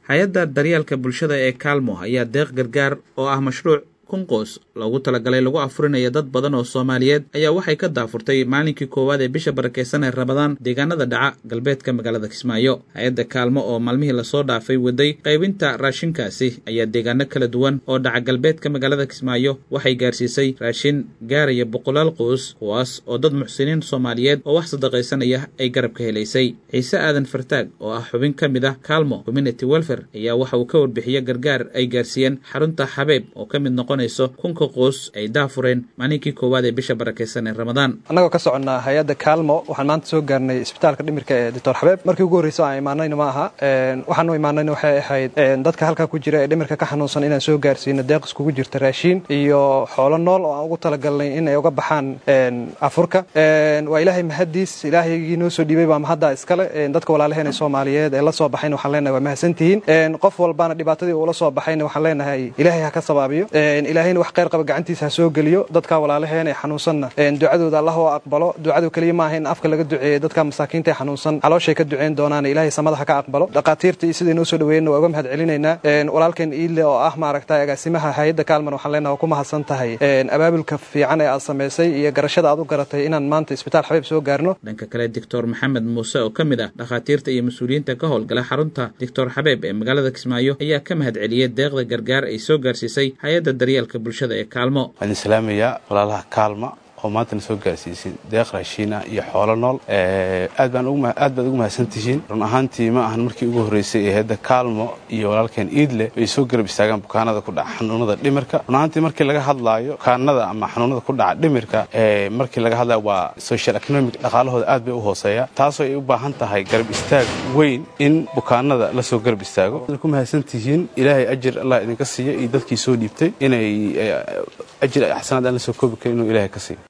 hay-adda daryeelka bulshada ee kaalmo ayaa deeq gargaar oo ah mashruuc kun qoos loogu talagalay lagu afurinayo dad badan oo soomaaliyeed ayaa waxay ka daafurtay maalinkii koowaad ee bisha barakeysan ee rabadaan deegaanada dhaca galbeedka magaalada kismaayo hay-adda kaalmo oo maalmihii lasoo dhaafay waday qaybinta raashinkaasi ayaa deegaano kala duwan oo dhaca galbeedka magaalada kismaayo waxay gaarsiisay raashin gaaraya boqolaal qoos kuwaas oo dad muxsiniin soomaaliyeed oo wax sadaqaysanaya ay garab ka helaysay ciise aadan fartaag oo ah xubin ka mid ah kaalmo community welfare ayaa waxa uu ka warbixiya gargaar ay gaarsiiyeen xarunta xabeeb oo ka mid noqon kunka qoos ay daafureen maalinkii koowaad ee bisha barakeysan ee ramadaan annagoo ka soconnaa hay-adda kaalmo waxaan maanta soo gaarnay isbitaalka dhimirka ee doctor xabeeb markii ugu horreysa aan imaanayna ma aha waxaan u imaanayna waxay ahayd dadka halkaa ku jira ee dhimirka ka xanuunsan inaan soo gaarsiino deeq iskugu jirta raashiin iyo xoolo nool oo aan ugu talagalnay in ay uga baxaan afurka waa ilaahay mahaddiis ilaahaygii noo soo dhiibay baa mahaddaa iskale dadka walaalaheena soomaaliyeed ee la soo baxayna waxaan leenahay waa mahadsantihiin qof walbaana dhibaatadii uula soo baxayna waxaan leenahay ilaahay ha ka sabaabiyo ilaahayna wax kheyr qaba gacantiisa ha soo geliyo dadka walaalaheen ee xanuunsanna ducadooda allah oo aqbalo ducadu keliya maaha in afka laga duceeyo dadka masaakiinta ee xanuunsan calooshay ka duceyn doonaan ilaahay samada ha ka aqbalo dhaqaatiirta iyo siday noo soo dhaweeyeenna waa uga mahad celinaynaa walaalkeen iile oo ah maaragta agaasimaha hay-adda kaalman waxaan leenaha waa ku mahadsan tahay abaabulka fiican ee aad samaysay iyo garashada aad u garatay inaan maanta isbitaal xabeeb soo gaarno dhanka kale doctor maxamed muuse oo ka mid ah dhakhaatiirta iyo mas-uuliyiinta ka howlgala xarunta doctor xabeeb ee magaalada kismaayo ayaa ka mahad celiyey deeqda gargaar ay soo gaarsiisay hay-adda daryeelka bulshada ee kaalmo waan islaamayaa walaalaha kaalma oo maantana soo gaarsiisay deeq raashiina iyo xoolo nool aad baan aad baad ugu mahadsantihiin run ahaantii ma ahan markii ugu horreysay ee hadda kaalmo iyo walaalkeen iidle bay soo garab istaagaan bukaanada ku dhaca xanuunada dhimirka run ahaantii markii laga hadlaayo bukaanada ama xanuunada ku dhaca dhimirka markii laga hadlayo waa social economic dhaqaalahooda aad bay u hooseeya taasoo ay u baahan tahay garab istaag weyn in bukaanada la soo garab istaago ku mahadsantihiin ilaahay ajir allah idinka siiya iyo dadkii soo dhiibtay inay ajir axsanaad aan la soo koobi karin inuu ilaahay ka siiyo